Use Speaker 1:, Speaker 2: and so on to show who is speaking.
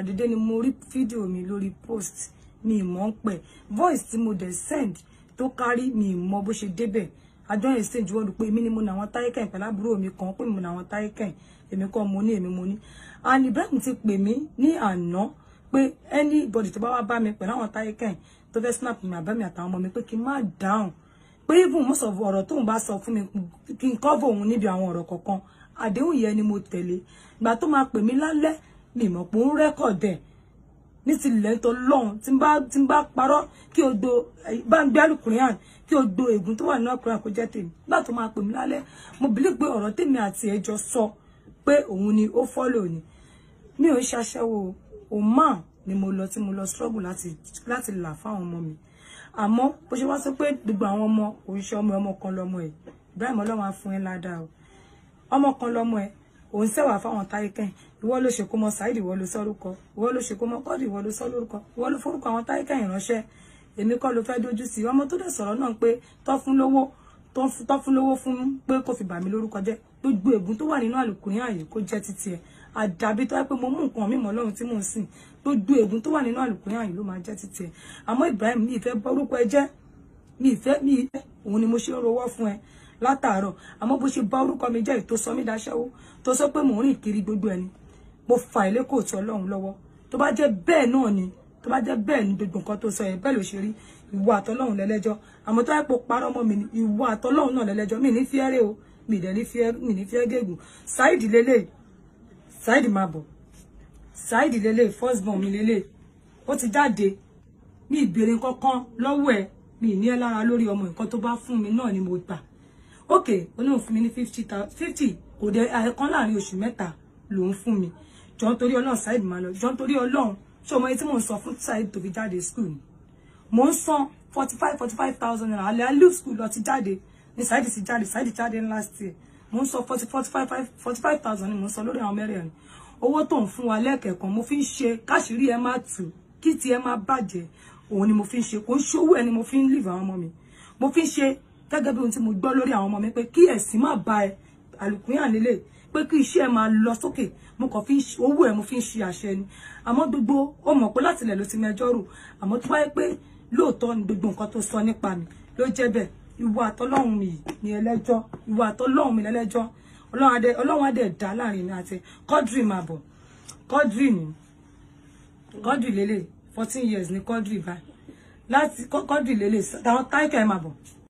Speaker 1: ṣàdédé ni mo rí fídíò mi lórí post mi ì mọ̀ ń pẹ̀ voice tí mo dẹ̀ send tó kárí mi ì mọ̀ bó ṣe débẹ̀ àjọ exchange wọ́n pé èmi ni mo ní àwọn táyé kẹ́hìn pẹ̀lú àbúrò mi kan pé mo ní àwọn táyé kẹ́hìn èmi kọ́ mo ní èmi mo ní and Ibrahim ti pè mí ní àná pé anybody tó bá wá bá mi pẹ̀lú àwọn táyé kẹ́hìn tó fẹ́ snap mi àbá mi àtàwọn ọmọ mi pé kí n má dáhùn pé even most of ọ̀rọ̀ tóun bá sọ fún mi kí n cover òun níbi àwọn ọ̀rọ̀ kọ̀ọ̀kan àdéhùn yẹn ni mo tẹ̀lé ìgbà tó máa pè mí lálẹ́ mi mọ̀ pé ó ń rẹ́kọ̀dẹ̀ ní ti ilẹ̀ tó lọ́hùn tí n bá tí n bá parọ́ kí o do bá ń gbé alukùnrin hàn kí o do ègún tó wà nínú ọkùnrin kó jẹ́ tèmi nígbà tó máa pè mí lálẹ́ mo bìlí pé ọ̀rọ̀ tèmi àti ẹjọ́ sọ pé òun ni ó fọ́lò ni mi ò ń ṣaṣẹ́wó òun ni mo lọ tí mo lọ struggle láti láti là fáwọn ọmọ mi àmọ́ bó ṣe wá sọ pé gbogbo àwọn ọmọ òṣìṣẹ́ ọmọ ọmọ kan lọ́mọ ẹ̀ Ibrahim ọlọ́run á fún ẹ ládàá o ọmọ kan lọ́mọ ẹ̀ òun sẹ́wà fáwọn táyé kẹ́yìn ìwọ ló ṣe kó mọ Saheed ìwọ ló sọ lórúkọ ìwọ ló ṣe kó mọ kọ́ọ̀dù ìwọ ló sọ lórúkọ ìwọ ló forúkọ àwọn táyé kẹ́yìn ránṣẹ́ èmi kọ́ ló fẹ́ dojú sí ọmọ tó dẹ̀ sọ̀rọ̀ náà pé tọ́ fún lówó tọ́ fún lówó fún pé kò fi bà mí lórúkọ jẹ́ gbogbo ègún tó wà nínú àlùkùnrin ààyè kó jẹ́ títí ẹ̀ àdàbí tó yẹ pé mo mú nǹkan mímọ́ lọ́run tí mò ń sìn gbogbo ègún tó wà nínú àlùkùnrin ààyè ló máa jẹ́ títí ẹ̀ àmọ́ Ibrahim mi ìfẹ́ borúkọ ẹ jẹ́ mi ìfẹ́ mi ìfẹ́ òun ni mo ṣe ń rowọ́ fún ẹ látàárọ̀ àmọ́ bó ṣe bá orúkọ mi jẹ́ ètò sọmí daṣẹ́wó tó sọ pé mò ń rìn kiri gbogbo ẹni mo fà ilé kò tí ọlọ́run lọ́wọ́ tó bá jẹ́ bẹ́ẹ̀ náà ni tó bá jẹ́ bẹ́ẹ̀ ni gbogbo nǹkan tó sọ yẹn bẹ́ẹ̀ ló ṣe rí ìwọ àtọlọ́run lẹ́lẹ́jọ́ àmọ́ tó yẹ pé parọ́ mọ́ mi ni ìwọ àtọlọ́run náà lẹ́lẹ́jọ́ mi ní fíẹ́rẹ́ o mi dẹ̀ ní fíẹ́ mi ní fíẹ́ gègùn Saheed lélẹ̀ Saheed máa bọ̀ Saheed lélẹ̀ first born mi lélẹ̀ ó ti jáde mi ìbéèrè kankan lọ́wọ́ ẹ̀ mi ní ẹ lára lórí ọmọ nǹkan tó bá fún mi náà ni mo gbà ok olóhùn fún mi ní fifty fifty kò dé ẹ̀ẹ̀kan láàrin oṣù mẹ́ta lòún fún mi jọ nítorí ọlọ́run Saheed máa lọ jọ nítorí ọlọ́run ṣé ọmọ yẹn tí mò ń sọ fún Saheed tó fi jáde school ni mò ń san forty five forty five thousand naira alẹ́ alẹ́ school lọ ti jáde ní Saheed ti jáde Saheed jáde ní last year mò ń sọ forty forty five forty five thousand ni mò ń sọ lórí àwọn mẹ́rẹ̀ẹ̀rin owó tó ń fún wa lẹ́ẹ̀kẹ̀kan mo fi ń ṣe káṣírí ẹ má tù kí ti ẹ má bàjẹ́ òun ni mo fi ń ṣe kò ń ṣòwò ẹ ni mo fi ń live àwọn ọmọ mi mo fi ń ṣe gẹ́gẹ́ bí ohun tí mo gbọ́ lórí àwọn ọmọ mi pé kí ẹ̀sìn má ba ẹ àlùkùnyàn nílé pé kí iṣẹ́ ẹ máa lọ sókè mo kàn fi owó ẹ mo fi ń ṣe àṣẹ ni àmọ́ gbogbo ó mọ̀ pé láti ilẹ̀ ló ti mẹjọ́ rò àmọ́ tó wáyé pé lóòótọ́ ni gbogbo nǹkan tó sọ nípa mi ló jẹ́ bẹ́ẹ̀ ìwọ àtọlọ́hun mi ní ẹlẹ́jọ́ ìwọ àtọlọ́hun mi lẹ́lẹ́jọ́ ọlọ́run adé dá láàrin mi àti Quadri máa bọ̀ Quadri ni Quadri lélẹ̀ fourteen years ni Quadri báyìí láti Quadri lélẹ̀ táwọn táìkà ẹ̀ máa bọ̀